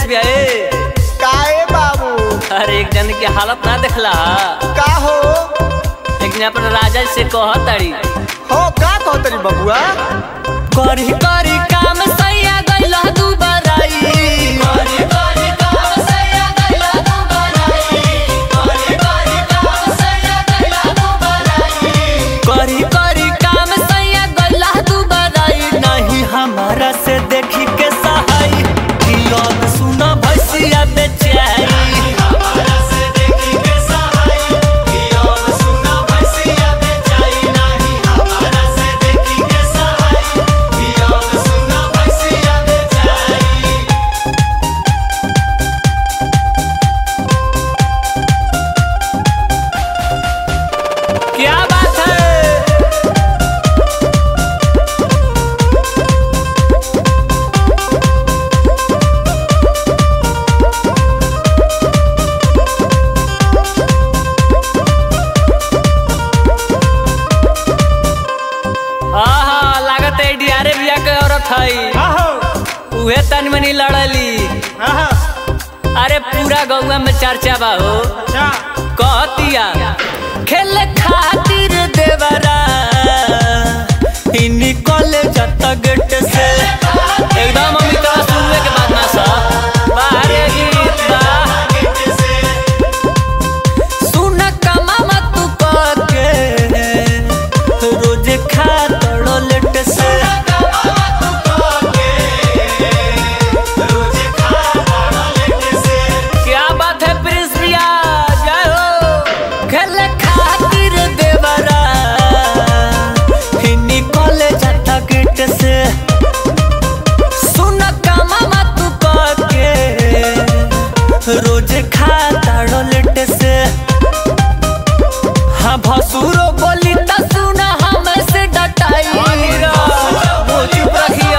भैया ए काए बाबू अरे एक जन के हालत ना देखला का हो लेकिन अपन राजा से कह ताड़ी हो का कहतरी बबुआ करी करी काम सैया गइला दू बराई करी करी काम सैया गइला दू बराई करी करी काम सैया गइला दू बराई करी करी काम सैया गइला दू बराई नहीं हमारा से देखी के सहाई कियोन सुना भैसिया बेचाई हमारा से देखी के सहाई कियोन सुना भैसिया बेचाई नहीं हमारा से देखी के सहाई कियोन सुना भैसिया बेचाई क्या बात है हाँ हाँ लागत है डियारे बिया के औरत है का हो उहे तन मनी लड़ली आहा अरे पूरा गौवा में चर्चा बा हो अच्छा कहतिया खेल खातिर देवरा इन्हीं कॉलेज तक गेट से एकदम अमित सुनने के बाद ना सा बाहरे गीत बा सुन कमा मत तू के रोज खा तड़ो लेट से क्या बात है प्रिंस भैया जय हो खेल खातिर देवरा हिन्नी कॉलेज आता गेट से सुन कमा मत के रोज खा ताड़ो लेट से हाँ भसुरो बोली त सुना हमसे डटाई मुँह चुप रखिया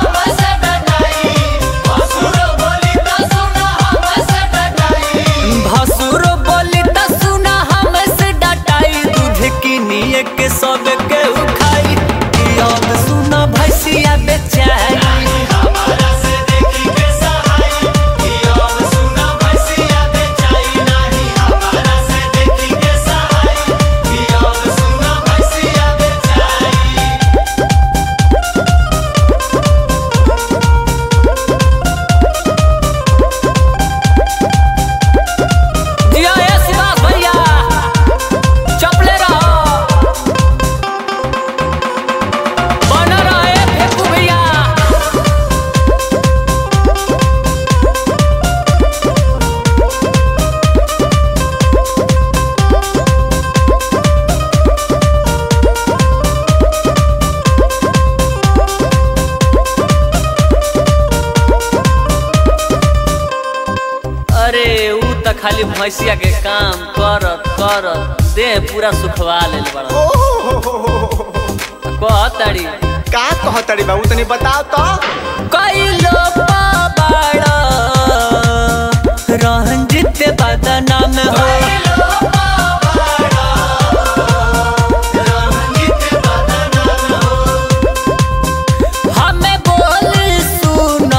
भसुरो बोली त सुना हमसे डटाई दूध किनिए के सब के उखाई याद सुना भैसिया बेचाई जिया ए सुभाष भैया चपले रहो बन रहे फेकू भैया अरे ऊ त खाली भैंसिया के काम करत करत देह पूरा सुखवा लेल बड़ा ओहो कहताड़ी का कहतरी बाबू तनी बताओ तो कैलो बाड़ा रंजित बदनाम हो हमें बोली सुना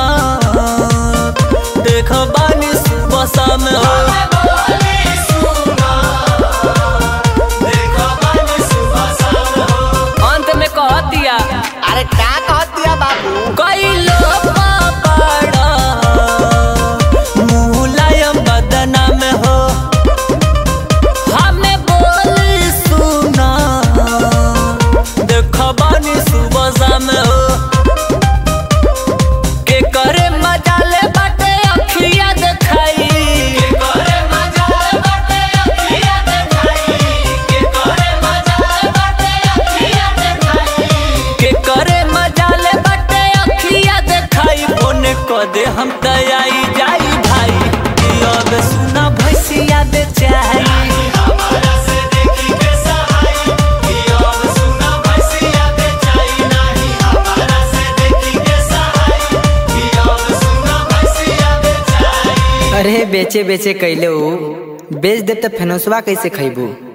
देखो बानी सुबह शाम हो अंत में कह दिया अरे का कहतिया बाबू कैलो पापड़ा मुलायम बदनाम हो हमें बोली सुना देखो बानी सुबह शाम हो के करे मजा ले बाटे अखिया देखाई के करे मजा ले बाटे अखिया देखाई के करे मजा ले बाटे अखिया देखाई के करे मजा ले बाटे अखिया देखाई फोन क दे हम तयाई जाई भाई अब सुना भैसिया बेचाई अरे बेचे बेचे कैले ऊ बेच दे त फेनोसवा कैसे खैबू